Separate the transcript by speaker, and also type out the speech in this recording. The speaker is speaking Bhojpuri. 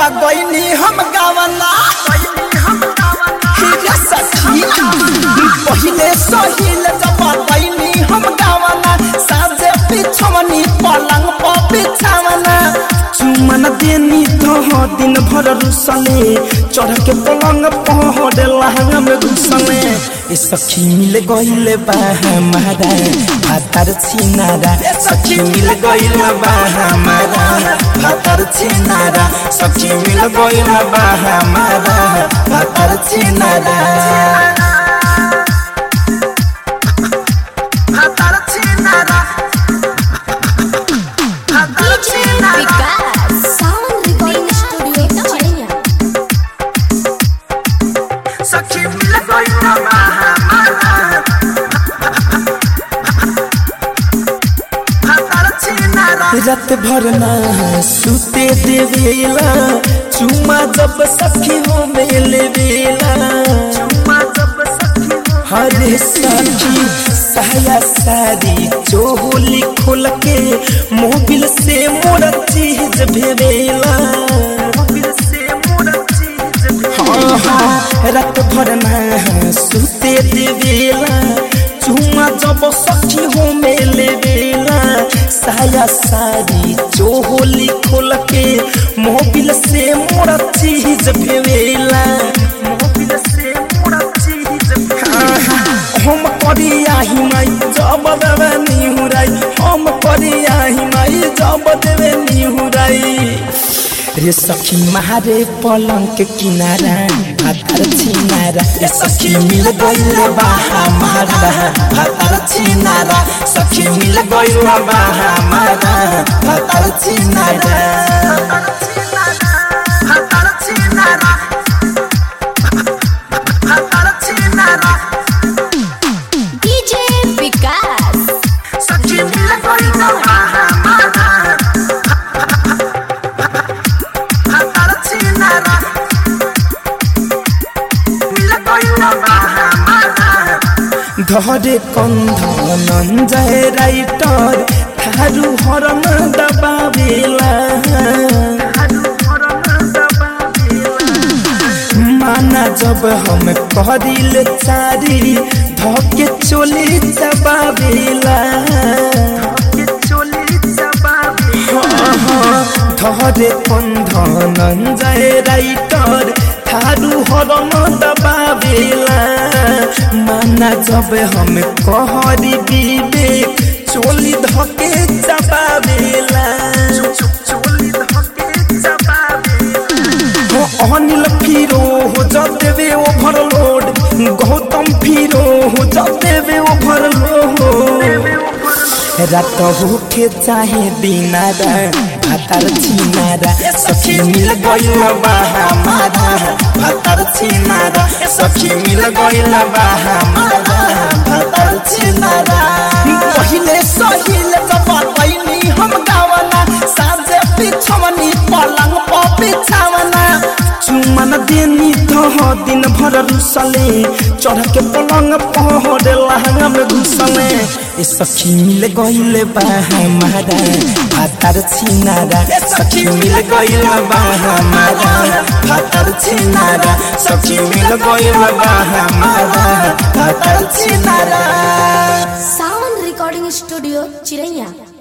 Speaker 1: गईनी हम गावना हीरा सखी पहिले सहिल जब गईनी हम गावना साजे पिछवनी पलंग पर बिछावना चुमन देनी तो दिन भर रुसले चढ़ के पलंग पहरे लहंगा में घुसले ए सखी मिल गइले बा हमारा भातर छिनारा ए सखी मिल गइले बा हमारा भातर छिनारा सखी मिल गइले बा हमारा भातर छिनारा भातर छिनारा भातर छिनारा
Speaker 2: विकास साउंड रिकॉर्डिंग स्टूडियो चिड़ैया
Speaker 1: सखी मिल गइले बा हमारा रात भर ना सुते देवेला चुमा जब सखी हो मेले बेला हरे सखी साया सारी चोली खोल के मोबिल से मोर चीज भेवेला हाँ हाँ रात भर ना सुते देवेला चुमा जब सखी हो मेले बेला साया सारी चोली खोल के मोबिल से मोर चीज भेवेला मोबिल से मोर चीज हम करिया हिमाई जब देवे निहुराई हम करिया हिमाई जब देवे निहुराई रे सखी मारे पलंग के किनारा भातर छिनारा रे सखी मिल गइल बा हमारा भातर छिनारा सखी मिल गइल बा हमारा भातर छिनारा भातर छिनारा भातर छिनारा
Speaker 2: डीजे विकास
Speaker 1: सखी मिल गइल बा हमारा भातर छिनारा मिल गइल बा हमारा धरे कन्धन जय राइटर थारू हरम दबावेला माना जब हम करिल चारी धके चोली दबावेला धरे कन्धन जय राइटर थारू हरम दबावेला माना जब हम कहरी विवेक चोली धके दबावेला हो अनिल फिरो हो जब देवे ओभरलोड गौतम फिरो हो जब देवे ओभरलोड रात भूखे चाहे दिनारा भातर छिनारा सखी मिल गइल बा हमारा भातर छिनारा सखी मिल गइल बा हमारा भातर छिनारा पहिले सहिल जब पैनी हम गावना साँझे पिछवनी पलंग पर बिछावना चुमन देनी तो दिन भर रुसले चढ़ के पलंग पहरे लहंगा में घुसले ए सखी मिल गइल बा हमारा भातर छिनारा ए सखी मिल गइल बा हमारा भातर छिनारा सखी मिल गइल बा हमारा भातर छिनारा
Speaker 2: साउंड रिकॉर्डिंग स्टूडियो चिड़ैया